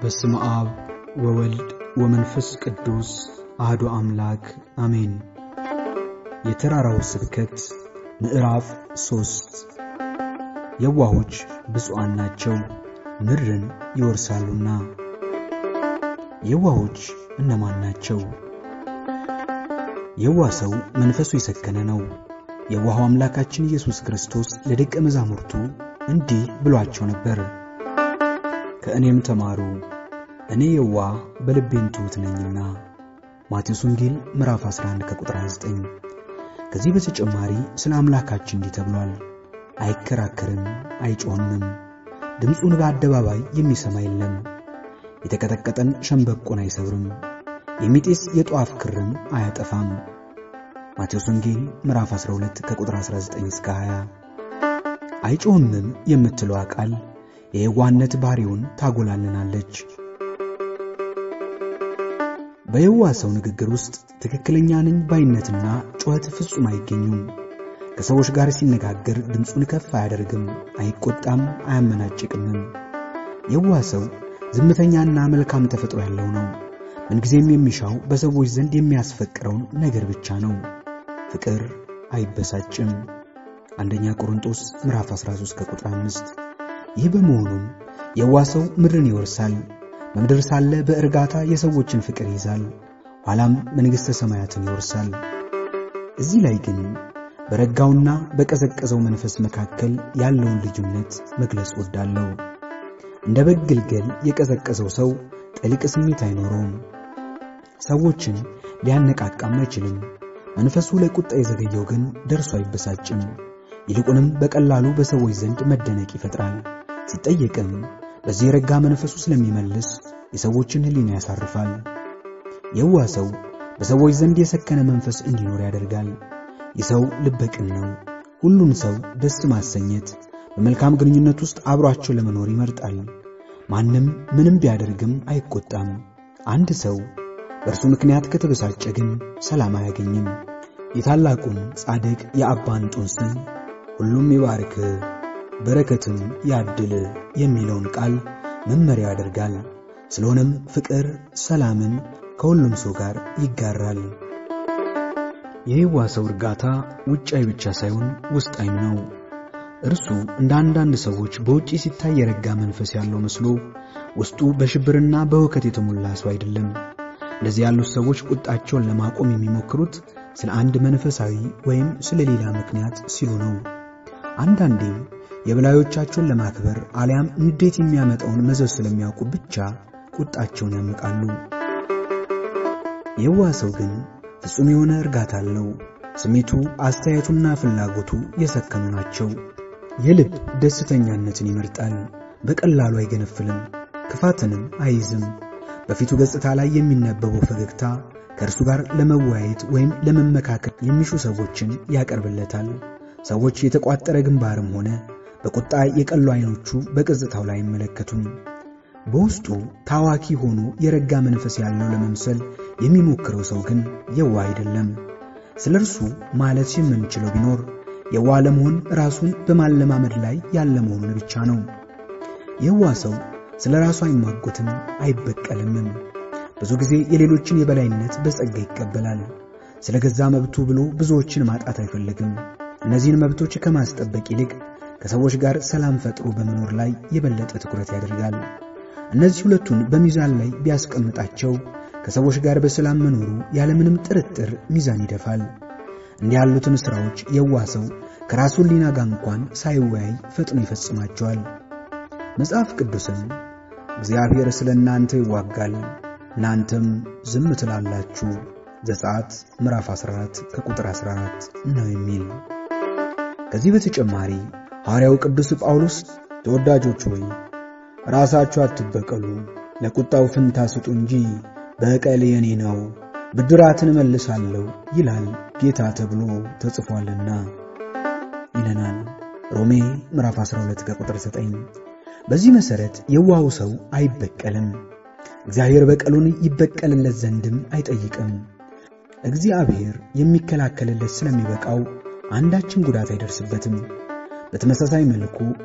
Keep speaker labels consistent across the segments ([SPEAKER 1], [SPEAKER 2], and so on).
[SPEAKER 1] በስመ አብ ወወልድ ወመንፈስ ቅዱስ አህዶ አምላክ አሜን። የተራራው ስብከት ምዕራፍ ሦስት የዋሆች ብፁዓን ናቸው ምድርን ይወርሳሉና። የዋሆች እነማን ናቸው? የዋህ ሰው መንፈሱ የሰከነ ነው። የዋሃው አምላካችን ኢየሱስ ክርስቶስ ለደቀ መዛሙርቱ እንዲህ ብሏቸው ነበር፣ ከእኔም ተማሩ እኔ የዋህ በልቤም ትሑት ነኝና። ማቴዎስ ወንጌል ምዕራፍ 11 ከቁጥር 29። ከዚህ በተጨማሪ ስለ አምላካችን እንዲህ ተብሏል፣ አይከራከርም፣ አይጮህምም፣ ድምፁን በአደባባይ የሚሰማ የለም፣ የተቀጠቀጠን ሸምበቆን አይሰብርም፣ የሚጤስ የጧፍ ክርም አያጠፋም። ማቴዎስ ወንጌል ምዕራፍ 12 ከቁጥር 19 እስከ 20። አይጮህምም የምትለዋ ቃል የየዋህነት ባሕሪውን ታጎላልናለች። በየዋህ ሰው ንግግር ውስጥ ትክክለኛ ነኝ ባይነትና ጩኸት ፍጹም አይገኙም። ከሰዎች ጋር ሲነጋገር ድምፁን ከፍ አያደርግም፣ አይቆጣም፣ አያመናጭቅምም። የዋህ ሰው ዝምተኛና መልካም ተፈጥሮ ያለው ነው። ምንጊዜም የሚሻው በሰዎች ዘንድ የሚያስፈቅረውን ነገር ብቻ ነው። ፍቅር አይበሳጭም። አንደኛ ቆሮንቶስ ምዕራፍ 13 ከቁጥር 5። ይህ በመሆኑም የዋህ ሰው ምድርን ይወርሳል። በምድር ሳለ በእርጋታ የሰዎችን ፍቅር ይይዛል፣ ኋላም መንግሥተ ሰማያትን ይወርሳል። እዚህ ላይ ግን በረጋውና በቀዘቀዘው መንፈስ መካከል ያለውን ልዩነት መግለጽ ወዳለሁ። እንደ በግ ግልገል የቀዘቀዘው ሰው ጥልቅ ስሜት አይኖረውም፣ ሰዎችን ሊያነቃቃም አይችልም። መንፈሱ ለቁጣ የዘገየው ግን ደርሶ አይበሳጭም፣ ይልቁንም በቀላሉ በሰዎች ዘንድ መደነቅ ይፈጥራል። ሲጠየቅም በዚህ የረጋ መንፈሱ ስለሚመልስ የሰዎችን ሕሊና ያሳርፋል። የዋህ ሰው በሰዎች ዘንድ የሰከነ መንፈስ እንዲኖር ያደርጋል። ይህ ሰው ልበቅን ነው። ሁሉን ሰው ደስ ማሰኘት፣ በመልካም ግንኙነት ውስጥ አብሯቸው ለመኖር ይመርጣል። ማንም ምንም ቢያደርግም አይቆጣም። አንድ ሰው በእርሱ ምክንያት ከተበሳጨ ግን ሰላም አያገኝም። የታላቁን ጻድቅ የአባ እንጦንስን ሁሉም ይባርክ በረከትም ያድል የሚለውን ቃል መመሪያ ያደርጋል። ስለሆነም ፍቅር ሰላምን ከሁሉም ሰው ጋር ይጋራል። የየዋህ ሰው እርጋታ ውጫዊ ብቻ ሳይሆን ውስጣዊም ነው። እርሱ እንደ አንዳንድ ሰዎች በውጪ ሲታይ የረጋ መንፈስ ያለው መስሎ ውስጡ በሽብርና በሁከት የተሞላ ሰው አይደለም። እንደዚህ ያሉት ሰዎች ቁጣቸውን ለማቆም የሚሞክሩት ስለ አንድ መንፈሳዊ ወይም ስለ ሌላ ምክንያት ሲሉ ነው። አንዳንዴም የበላዮቻቸውን ለማክበር አሊያም ንዴት የሚያመጣውን መዘዝ ስለሚያውቁ ብቻ ቁጣቸውን ያመቃሉ። የዋህ ሰው ግን ፍጹም የሆነ እርጋታ አለው። ስሜቱ፣ አስተያየቱና ፍላጎቱ የሰከኑ ናቸው። የልብ ደስተኛነትን ይመርጣል። በቀላሉ አይገነፍልም፣ ክፋትንም አይይዝም። በፊቱ ገጽታ ላይ የሚነበበው ፈገግታ ከእርሱ ጋር ለመወያየት ወይም ለመመካከል የሚሹ ሰዎችን ያቀርብለታል። ሰዎች የተቋጠረ ግንባርም ሆነ በቁጣ የቀሉ ዓይኖቹ በገጽታው ላይ አይመለከቱም። በውስጡ ታዋኪ ሆኖ የረጋ መንፈስ ያለው ለመምሰል የሚሞክረው ሰው ግን የዋህ አይደለም። ስለ እርሱ ማለት የምንችለው ቢኖር የዋህ ለመሆን ራሱን በማለማመድ ላይ ያለ መሆኑን ብቻ ነው። የዋህ ሰው ስለ ራሱ አይሟጎትም፣ አይበቀልምም። ብዙ ጊዜ የሌሎችን የበላይነት በጸጋ ይቀበላል። ስለ ገዛ መብቱ ብሎ ብዙዎችን ማጣት አይፈልግም። እነዚህን መብቶች ከማስጠበቅ ይልቅ ከሰዎች ጋር ሰላም ፈጥሮ በመኖር ላይ የበለጠ ትኩረት ያደርጋል። እነዚህ ሁለቱን በሚዛን ላይ ቢያስቀምጣቸው ከሰዎች ጋር በሰላም መኖሩ ያለምንም ጥርጥር ሚዛን ይደፋል። እንዲህ ያሉትን ሥራዎች የዋህ ሰው ከራሱ ሕሊና ጋር እንኳን ሳይወያይ ፈጥኖ ይፈጽማቸዋል። መጽሐፍ ቅዱስም እግዚአብሔር ስለ እናንተ ይዋጋል እናንተም ዝም ትላላችሁ ዘጸአት ምዕራፍ 14 ከቁጥር 14 ነው የሚል። ከዚህ በተጨማሪ ሐዋርያው ቅዱስ ጳውሎስ ተወዳጆች ሆይ ራሳችሁ አትበቀሉ፣ ለቁጣው ፍንታ ስጡ እንጂ በቀል የኔ ነው፣ ብድራትን እመልሳለሁ ይላል ጌታ ተብሎ ተጽፏልና ይለናል ሮሜ ምዕራፍ 12 ከቁጥር 9። በዚህ መሠረት የዋሁ ሰው አይበቀልም፣ እግዚአብሔር በቀሉን ይበቀልለት ዘንድም አይጠይቅም። እግዚአብሔር የሚከላከልለት ስለሚበቃው አንዳችም ጉዳት አይደርስበትም። በተመሳሳይ መልኩ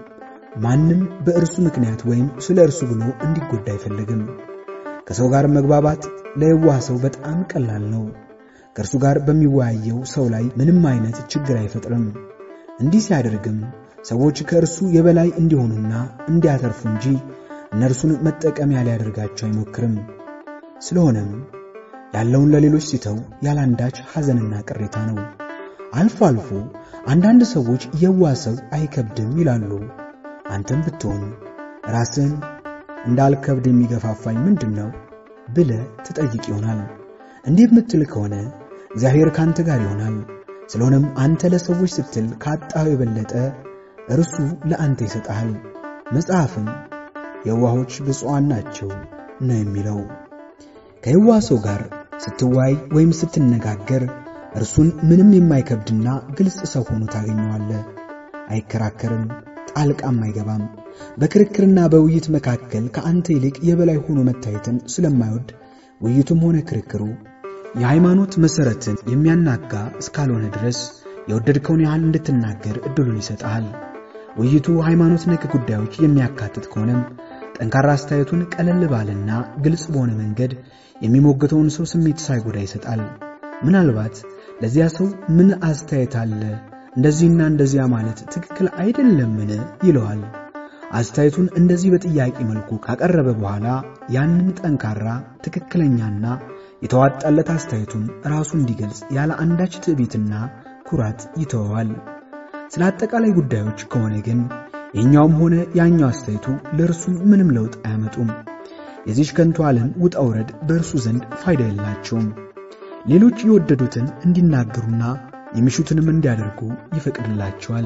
[SPEAKER 1] ማንም በእርሱ ምክንያት ወይም ስለ እርሱ ብሎ እንዲጎዳ አይፈልግም። ከሰው ጋር መግባባት ለየዋህ ሰው በጣም ቀላል ነው። ከእርሱ ጋር በሚወያየው ሰው ላይ ምንም አይነት ችግር አይፈጥርም። እንዲህ ሲያደርግም ሰዎች ከእርሱ የበላይ እንዲሆኑና እንዲያተርፉ እንጂ እነርሱን መጠቀሚያ ሊያደርጋቸው አይሞክርም። ስለሆነም ያለውን ለሌሎች ሲተው ያላንዳች ሐዘንና ቅሬታ ነው። አልፎ አልፎ አንዳንድ ሰዎች የዋህ ሰው አይከብድም ይላሉ። አንተም ብትሆን ራስን እንዳልከብድ የሚገፋፋኝ ምንድን ነው ብለህ ትጠይቅ ይሆናል። እንዲህ የምትል ከሆነ እግዚአብሔር ካንተ ጋር ይሆናል። ስለሆነም አንተ ለሰዎች ስትል ካጣኸው የበለጠ እርሱ ለአንተ ይሰጥሃል። መጽሐፍም የዋሆች ብፁዓን ናቸው ነው የሚለው። ከየዋህ ሰው ጋር ስትወያይ ወይም ስትነጋገር እርሱን ምንም የማይከብድና ግልጽ ሰው ሆኖ ታገኘዋለህ። አይከራከርም፣ ጣልቃም አይገባም። በክርክርና በውይይት መካከል ከአንተ ይልቅ የበላይ ሆኖ መታየትን ስለማይወድ ውይይቱም ሆነ ክርክሩ የሃይማኖት መሠረትን የሚያናጋ እስካልሆነ ድረስ የወደድከውን ያህል እንድትናገር ዕድሉን ይሰጥሃል። ውይይቱ ሃይማኖት ነክ ጉዳዮች የሚያካትት ከሆነም ጠንካራ አስተያየቱን ቀለል ባለና ግልጽ በሆነ መንገድ የሚሞገተውን ሰው ስሜት ሳይጎዳ ይሰጣል። ምናልባት ለዚያ ሰው ምን አስተያየት አለ፣ እንደዚህና እንደዚያ ማለት ትክክል አይደለምን ይለዋል። አስተያየቱን እንደዚህ በጥያቄ መልኩ ካቀረበ በኋላ ያንን ጠንካራ ትክክለኛና የተዋጣለት አስተያየቱን ራሱ እንዲገልጽ ያለ አንዳች ትዕቢትና ኩራት ይተወዋል። ስለ አጠቃላይ ጉዳዮች ከሆነ ግን የኛውም ሆነ ያኛው አስተያየቱ ለእርሱ ምንም ለውጥ አያመጡም። የዚች ከንቱ ዓለም ውጣ ውረድ በእርሱ ዘንድ ፋይዳ የላቸውም። ሌሎች የወደዱትን እንዲናገሩና የሚሹትንም እንዲያደርጉ ይፈቅድላቸዋል።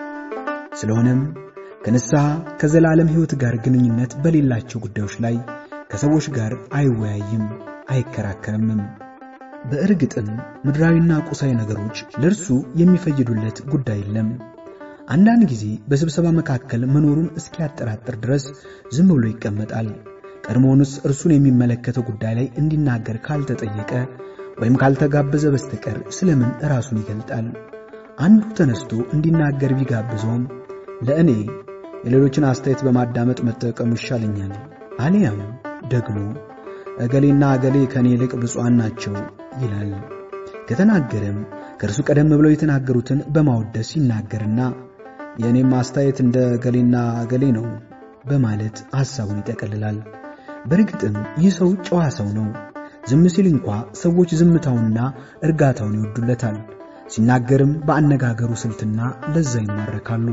[SPEAKER 1] ስለሆነም ከንስሐ ከዘላለም ሕይወት ጋር ግንኙነት በሌላቸው ጉዳዮች ላይ ከሰዎች ጋር አይወያይም፣ አይከራከርምም። በእርግጥም ምድራዊና ቁሳዊ ነገሮች ለእርሱ የሚፈይዱለት ጉዳይ የለም። አንዳንድ ጊዜ በስብሰባ መካከል መኖሩን እስኪያጠራጥር ድረስ ዝም ብሎ ይቀመጣል። ቀድሞውንስ እርሱን የሚመለከተው ጉዳይ ላይ እንዲናገር ካልተጠየቀ ወይም ካልተጋበዘ በስተቀር ስለምን ራሱን ይገልጣል? አንዱ ተነስቶ እንዲናገር ቢጋብዘውም ለእኔ የሌሎችን አስተያየት በማዳመጥ መጠቀሙ ይሻለኛል፣ አሊያም ደግሞ እገሌና እገሌ ከእኔ ይልቅ ብፁዓን ናቸው ይላል። ከተናገረም ከእርሱ ቀደም ብለው የተናገሩትን በማወደስ ይናገርና የእኔም አስተያየት እንደ እገሌና እገሌ ነው በማለት ሐሳቡን ይጠቀልላል። በእርግጥም ይህ ሰው ጨዋ ሰው ነው። ዝም ሲል እንኳ ሰዎች ዝምታውንና እርጋታውን ይወዱለታል። ሲናገርም በአነጋገሩ ስልትና ለዛ ይማረካሉ።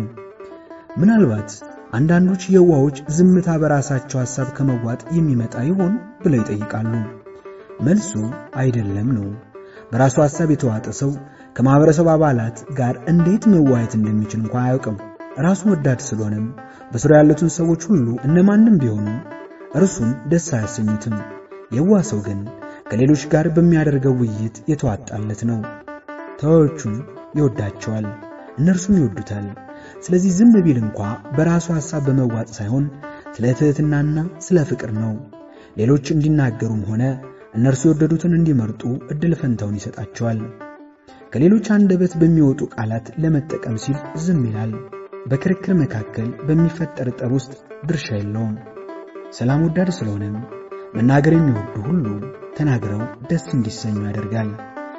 [SPEAKER 1] ምናልባት አንዳንዶች የዋዎች ዝምታ በራሳቸው ሐሳብ ከመዋጥ የሚመጣ ይሆን ብለው ይጠይቃሉ። መልሱ አይደለም ነው። በራሱ ሐሳብ የተዋጠ ሰው ከማኅበረሰብ አባላት ጋር እንዴት መዋየት እንደሚችል እንኳ አያውቅም። ራሱ ወዳድ ስለሆነም በዙሪያ ያሉትን ሰዎች ሁሉ እነማንም ቢሆኑ እርሱን ደስ አያሰኙትም። የዋህ ሰው ግን ከሌሎች ጋር በሚያደርገው ውይይት የተዋጣለት ነው። ተዋዮቹን ይወዳቸዋል፣ እነርሱም ይወዱታል። ስለዚህ ዝም ቢል እንኳ በራሱ ሐሳብ በመዋጥ ሳይሆን ስለ ትሕትናና ስለ ፍቅር ነው። ሌሎች እንዲናገሩም ሆነ እነርሱ የወደዱትን እንዲመርጡ ዕድል ፈንታውን ይሰጣቸዋል። ከሌሎች አንደበት በሚወጡ ቃላት ለመጠቀም ሲል ዝም ይላል። በክርክር መካከል በሚፈጠር ጠብ ውስጥ ድርሻ የለውም። ሰላም ወዳድ ስለሆነም መናገር የሚወዱ ሁሉ ተናግረው ደስ እንዲሰኙ ያደርጋል።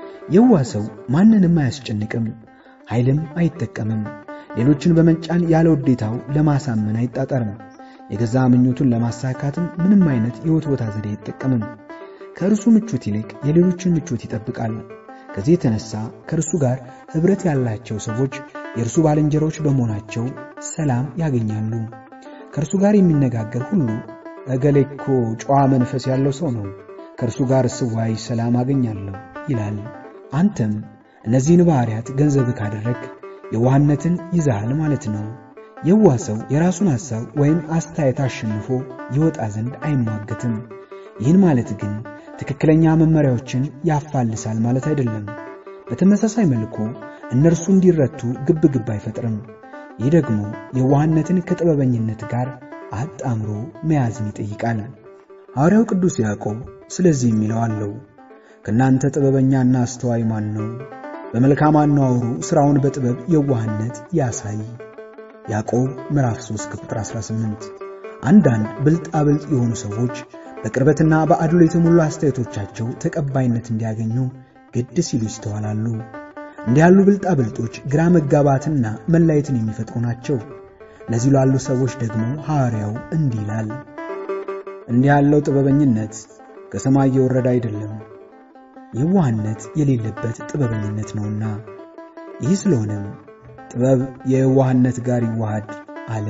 [SPEAKER 1] የዋህ ሰው ማንንም አያስጨንቅም፣ ኃይልም አይጠቀምም። ሌሎችን በመጫን ያለ ውዴታው ለማሳመን አይጣጠርም። የገዛ ምኞቱን ለማሳካትም ምንም አይነት የወትወታ ዘዴ አይጠቀምም። ከእርሱ ምቾት ይልቅ የሌሎችን ምቾት ይጠብቃል። ከዚህ የተነሳ ከእርሱ ጋር ኅብረት ያላቸው ሰዎች የእርሱ ባልንጀሮች በመሆናቸው ሰላም ያገኛሉ። ከእርሱ ጋር የሚነጋገር ሁሉ እገሌ እኮ ጨዋ መንፈስ ያለው ሰው ነው፣ ከእርሱ ጋር ስዋይ ሰላም አገኛለሁ ይላል። አንተም እነዚህን ባሕርያት ገንዘብ ካደረግ የዋህነትን ይዛሃል ማለት ነው። የዋህ ሰው የራሱን ሐሳብ ወይም አስተያየት አሸንፎ ይወጣ ዘንድ አይሟገትም። ይህን ማለት ግን ትክክለኛ መመሪያዎችን ያፋልሳል ማለት አይደለም። በተመሳሳይ መልኩ እነርሱ እንዲረቱ ግብ ግብ አይፈጥርም። ይህ ደግሞ የዋህነትን ከጥበበኝነት ጋር አጣምሮ መያዝን ይጠይቃል። ሐዋርያው ቅዱስ ያዕቆብ ስለዚህ የሚለው አለው፣ ከእናንተ ጥበበኛና አስተዋይ ማን ነው? በመልካም አነዋወሩ ሥራውን በጥበብ የዋህነት ያሳይ። ያዕቆብ ምዕራፍ 3 ከቁጥር 18። አንዳንድ ብልጣብልጥ የሆኑ ሰዎች በቅርበትና በአድሎ የተሞሉ አስተያየቶቻቸው ተቀባይነት እንዲያገኙ ግድ ሲሉ ይስተዋላሉ። እንዲህ ያሉ ብልጣብልጦች ግራ መጋባትና መለያየትን የሚፈጥሩ ናቸው። ለዚህ ላሉ ሰዎች ደግሞ ሐዋርያው እንዲህ ይላል፣ እንዲህ ያለው ጥበበኝነት ከሰማይ የወረደ አይደለም፣ የዋህነት የሌለበት ጥበበኝነት ነውና። ይህ ስለሆነም ጥበብ የየዋህነት ጋር ይዋሃድ አለ።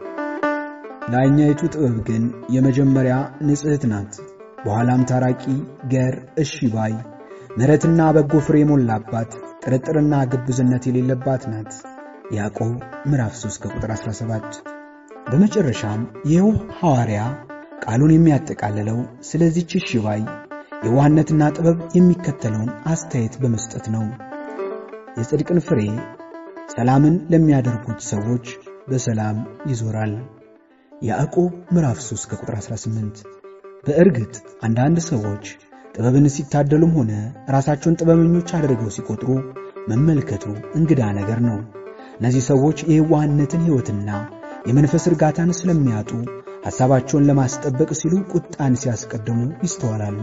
[SPEAKER 1] ላይኛይቱ ጥበብ ግን የመጀመሪያ ንጽሕት ናት፣ በኋላም ታራቂ፣ ገር፣ እሺ ባይ፣ ምሕረትና በጎ ፍሬ የሞላባት ጥርጥርና ግብዝነት የሌለባት ናት። ያዕቆብ ምዕራፍ 3 ከቁጥር 17። በመጨረሻም ይኸው ሐዋርያ ቃሉን የሚያጠቃልለው ስለዚህች እሺ ባይ የዋህነትና ጥበብ የሚከተለውን አስተያየት በመስጠት ነው። የጽድቅን ፍሬ ሰላምን ለሚያደርጉት ሰዎች በሰላም ይዞራል። ያዕቆብ ምዕራፍ 3 ከቁጥር 18። በእርግጥ አንዳንድ ሰዎች ጥበብን ሲታደሉም ሆነ ራሳቸውን ጥበበኞች አድርገው ሲቆጥሩ መመልከቱ እንግዳ ነገር ነው። እነዚህ ሰዎች የየዋህነትን ሕይወትና የመንፈስ እርጋታን ስለሚያጡ ሐሳባቸውን ለማስጠበቅ ሲሉ ቁጣን ሲያስቀድሙ ይስተዋላሉ።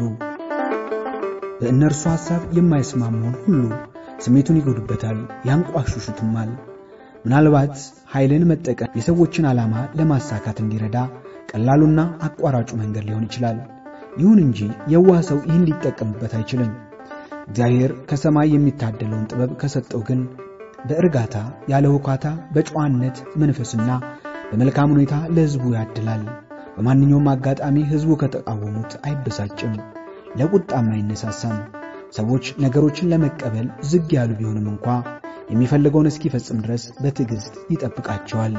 [SPEAKER 1] በእነርሱ ሐሳብ የማይስማማውን ሁሉ ስሜቱን ይጎዱበታል፣ ያንቋሽሹትማል። ምናልባት ኃይልን መጠቀም የሰዎችን ዓላማ ለማሳካት እንዲረዳ ቀላሉና አቋራጩ መንገድ ሊሆን ይችላል። ይሁን እንጂ የዋህ ሰው ይህን ሊጠቀምበት አይችልም። እግዚአብሔር ከሰማይ የሚታደለውን ጥበብ ከሰጠው ግን በእርጋታ ያለ ሁካታ በጨዋነት መንፈስና በመልካም ሁኔታ ለሕዝቡ ያድላል። በማንኛውም አጋጣሚ ሕዝቡ ከተቃወሙት አይበሳጭም፣ ለቁጣም አይነሳሳም። ሰዎች ነገሮችን ለመቀበል ዝግ ያሉ ቢሆንም እንኳ የሚፈልገውን እስኪፈጽም ድረስ በትዕግሥት ይጠብቃቸዋል።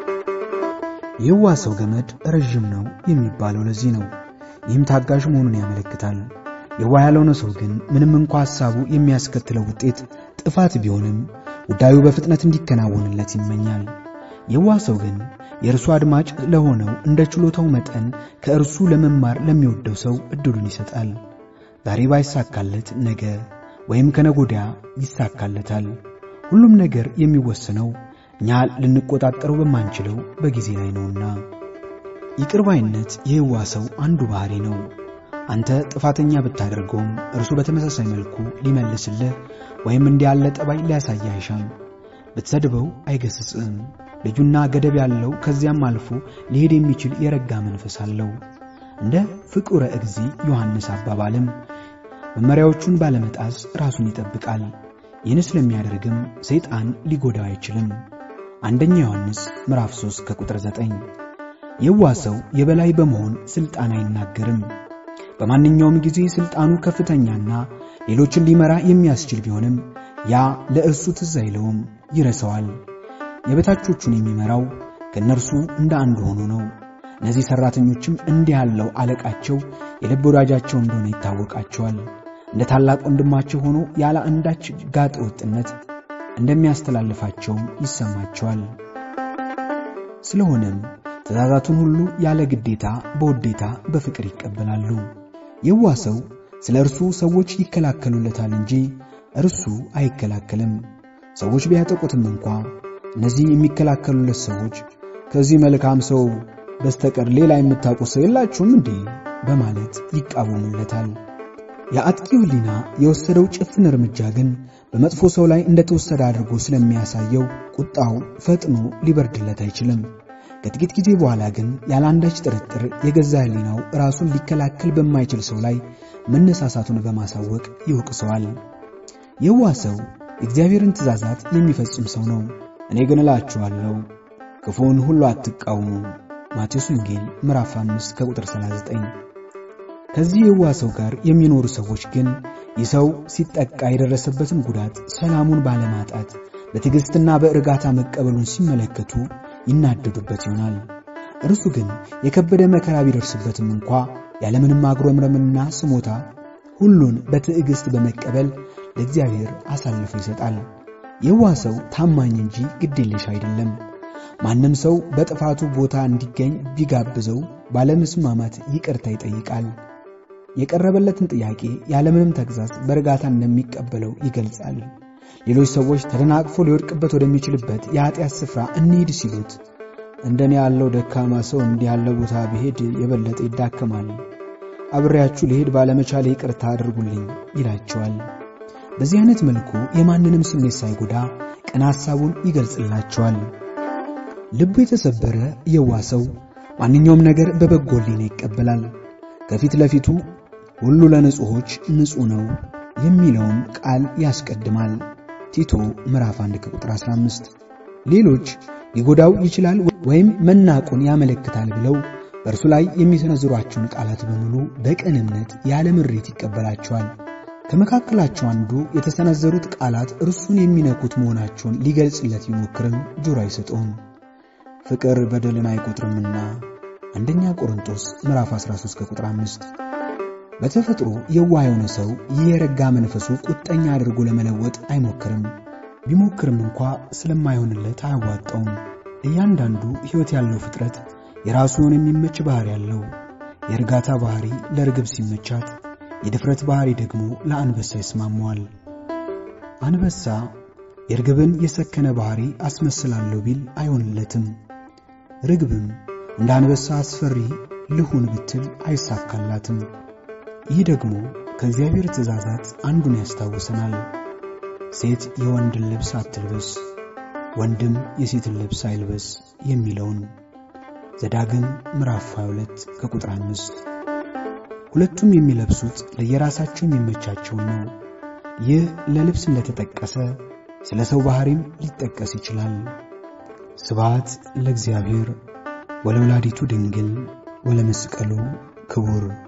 [SPEAKER 1] የዋህ ሰው ገመድ ረዥም ነው የሚባለው ለዚህ ነው። ይህም ታጋሽ መሆኑን ያመለክታል። የዋህ ያልሆነ ሰው ግን ምንም እንኳ ሐሳቡ የሚያስከትለው ውጤት ጥፋት ቢሆንም ጉዳዩ በፍጥነት እንዲከናወንለት ይመኛል። የዋህ ሰው ግን የእርሱ አድማጭ ለሆነው እንደ ችሎታው መጠን ከእርሱ ለመማር ለሚወደው ሰው ዕድሉን ይሰጣል። ዛሬ ባይሳካለት ነገ ወይም ከነጎዲያ ይሳካለታል። ሁሉም ነገር የሚወሰነው እኛ ልንቆጣጠረው በማንችለው በጊዜ ላይ ነውና። ይቅር ባይነት የየዋህ ሰው አንዱ ባህሪ ነው። አንተ ጥፋተኛ ብታደርገውም እርሱ በተመሳሳይ መልኩ ሊመልስልህ ወይም እንዲህ ያለ ጠባይ ሊያሳይህ አይሻም። ብትሰድበው አይገስጽም። ልጁና ገደብ ያለው ከዚያም አልፎ ሊሄድ የሚችል የረጋ መንፈስ አለው። እንደ ፍቁረ እግዚ ዮሐንስ አባባልም መመሪያዎቹን ባለመጣስ ራሱን ይጠብቃል። ይህን ስለሚያደርግም ሰይጣን ሊጎዳው አይችልም። አንደኛ ዮሐንስ ምዕራፍ 3 ከቁጥር 9። የዋህ ሰው የበላይ በመሆን ሥልጣን አይናገርም። በማንኛውም ጊዜ ሥልጣኑ ከፍተኛና ሌሎችን ሊመራ የሚያስችል ቢሆንም ያ ለእርሱ ትዝ አይለውም፣ ይረሳዋል። የበታቾቹን የሚመራው ከእነርሱ እንደ አንዱ ሆኖ ነው። እነዚህ ሠራተኞችም እንዲህ ያለው አለቃቸው የልብ ወዳጃቸው እንደሆነ ይታወቃቸዋል። እንደ ታላቅ ወንድማቸው ሆኖ ያለ አንዳች ጋጠ ወጥነት እንደሚያስተላልፋቸውም ይሰማቸዋል። ስለሆነም ትእዛዛቱን ሁሉ ያለ ግዴታ በውዴታ በፍቅር ይቀበላሉ። የዋህ ሰው ስለ እርሱ ሰዎች ይከላከሉለታል እንጂ እርሱ አይከላከልም። ሰዎች ቢያጠቁትም እንኳ እነዚህ የሚከላከሉለት ሰዎች ከዚህ መልካም ሰው በስተቀር ሌላ የምታውቁት ሰው የላችሁም እንዴ? በማለት ይቃወሙለታል። የአጥቂው ሕሊና የወሰደው ጭፍን እርምጃ ግን በመጥፎ ሰው ላይ እንደተወሰደ አድርጎ ስለሚያሳየው ቁጣው ፈጥኖ ሊበርድለት አይችልም። ከጥቂት ጊዜ በኋላ ግን ያለ አንዳች ጥርጥር የገዛ ሕሊናው ራሱን ሊከላከል በማይችል ሰው ላይ መነሳሳቱን በማሳወቅ ይወቅሰዋል። የዋህ ሰው የእግዚአብሔርን ትእዛዛት የሚፈጽም ሰው ነው። እኔ ግን እላችኋለሁ ክፉውን ሁሉ አትቃወሙ። ማቴዎስ ወንጌል ምዕራፍ 5 ከቁጥር 39። ከዚህ የዋህ ሰው ጋር የሚኖሩ ሰዎች ግን ይህ ሰው ሲጠቃ የደረሰበትን ጉዳት ሰላሙን ባለማጣት በትዕግሥትና በእርጋታ መቀበሉን ሲመለከቱ ይናደዱበት ይሆናል። እርሱ ግን የከበደ መከራ ቢደርስበትም እንኳ ያለምንም አጉረምረምና ስሞታ ሁሉን በትዕግሥት በመቀበል ለእግዚአብሔር አሳልፎ ይሰጣል። የዋህ ሰው ታማኝ እንጂ ግዴለሽ አይደለም። ማንም ሰው በጥፋቱ ቦታ እንዲገኝ ቢጋብዘው ባለመስማማት ይቅርታ ይጠይቃል። የቀረበለትን ጥያቄ ያለምንም ተግዛዝ በእርጋታ እንደሚቀበለው ይገልጻል። ሌሎች ሰዎች ተደናቅፎ ሊወድቅበት ወደሚችልበት የኃጢአት ስፍራ እንሂድ ሲሉት እንደኔ ያለው ደካማ ሰው እንዲህ ያለ ቦታ ብሄድ የበለጠ ይዳከማል፣ አብሬያችሁ ልሄድ ባለመቻሌ ይቅርታ አድርጉልኝ ይላቸዋል። በዚህ አይነት መልኩ የማንንም ስሜት ሳይጎዳ ቅን ሐሳቡን ይገልጽላቸዋል። ልቡ የተሰበረ የዋ ሰው ማንኛውም ነገር በበጎ ሕሊና ይቀበላል። ከፊት ለፊቱ ሁሉ ለንጹሖች ንጹሕ ነው የሚለውን ቃል ያስቀድማል። ቲቶ ምዕራፍ 1 ቁጥር 15 ሌሎች ሊጎዳው ይችላል ወይም መናቁን ያመለክታል ብለው በእርሱ ላይ የሚሰነዝሯቸውን ቃላት በሙሉ በቅን እምነት ያለ ምሬት ይቀበላቸዋል። ከመካከላቸው አንዱ የተሰነዘሩት ቃላት እርሱን የሚነኩት መሆናቸውን ሊገልጽለት ቢሞክርም ጆሮ አይሰጠውም። ፍቅር በደልን አይቆጥርምና አንደኛ ቆሮንቶስ ምዕራፍ 13 ከቁጥር 5። በተፈጥሮ የዋህ የሆነ ሰው ይህ የረጋ መንፈሱ ቁጠኛ አድርጎ ለመለወጥ አይሞክርም። ቢሞክርም እንኳ ስለማይሆንለት አያዋጣውም። እያንዳንዱ ሕይወት ያለው ፍጥረት የራሱ የሆነ የሚመች ባሕሪ ያለው። የእርጋታ ባሕሪ ለርግብ ሲመቻት፣ የድፍረት ባሕሪ ደግሞ ለአንበሳ ይስማመዋል። አንበሳ የርግብን የሰከነ ባሕሪ አስመስላለሁ ቢል አይሆንለትም። ርግብም እንደ አንበሳ አስፈሪ ልሁን ብትል አይሳካላትም። ይህ ደግሞ ከእግዚአብሔር ትእዛዛት አንዱን ያስታውሰናል። ሴት የወንድን ልብስ አትልበስ፣ ወንድም የሴትን ልብስ አይልበስ የሚለውን ዘዳግም ምዕራፍ 22 ከቁጥር 5። ሁለቱም የሚለብሱት ለየራሳቸው የሚመቻቸውን ነው። ይህ ለልብስ እንደተጠቀሰ ስለ ሰው ባሕሪም ሊጠቀስ ይችላል። ስብሐት ለእግዚአብሔር ወለወላዲቱ ድንግል ወለመስቀሉ ክቡር